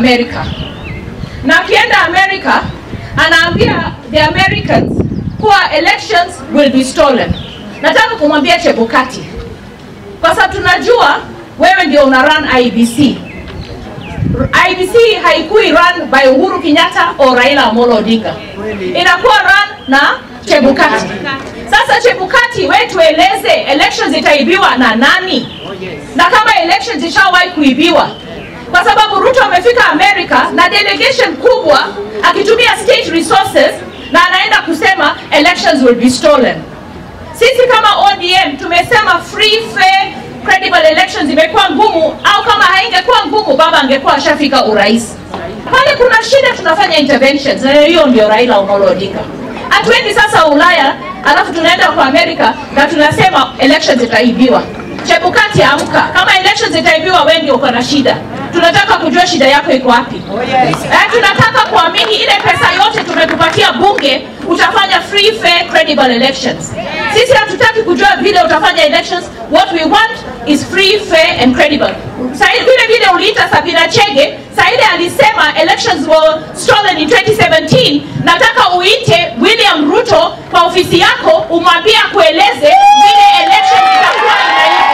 Amerika, na akienda Amerika anaambia the Americans kuwa elections will be stolen. Nataka kumwambia Chebukati, kwa sababu tunajua wewe ndio una run IBC. IBC haikui run by Uhuru Kenyatta au Raila Amolo Odinga, inakuwa run na Chebukati. Sasa Chebukati, we tueleze elections itaibiwa na nani? Na kama elections ishawahi kuibiwa, kwa sababu Ruto amefika America na delegation kubwa akitumia state resources na anaenda kusema elections will be stolen. Sisi kama ODM tumesema free fair credible elections imekuwa ngumu, au kama haingekuwa ngumu baba angekuwa ashafika urais. Pale kuna shida, tunafanya interventions, na hiyo ndio Raila Amolo Odinga. Hatuendi sasa Ulaya alafu tunaenda kwa Amerika na tunasema elections itaibiwa. Chebukati, amka! Kama elections itaibiwa, wewe ndio uko na shida. Tunataka kujua shida yako iko wapi. Eh, tunataka kuamini ile pesa yote tumekupatia bunge, utafanya free fair credible elections. Sisi hatutaki kujua vile utafanya elections. What we want is free fair and credible. Sasa vile vile uliita Sabina Chege, saa ile alisema elections were stolen in 2017. Nataka uite William Ruto kwa ofisi yako, umwambie akueleze vile election itakuwa inaibwa.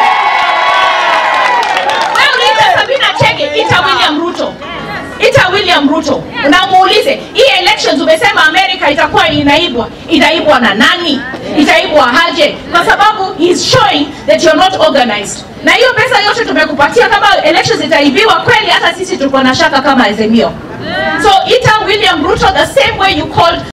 Wewe uliita Sabina Chege, ita William Ruto, ita William Ruto na muulize hii elections umesema Amerika itakuwa inaibwa, inaibwa na nani? Itaibwa aje? Kwa sababu he's showing that you're not organized. Na hiyo pesa yote tumekupatia, kama elections itaibiwa kweli, hata sisi tuko na shaka kama Azimio. So ita William Ruto the same way you called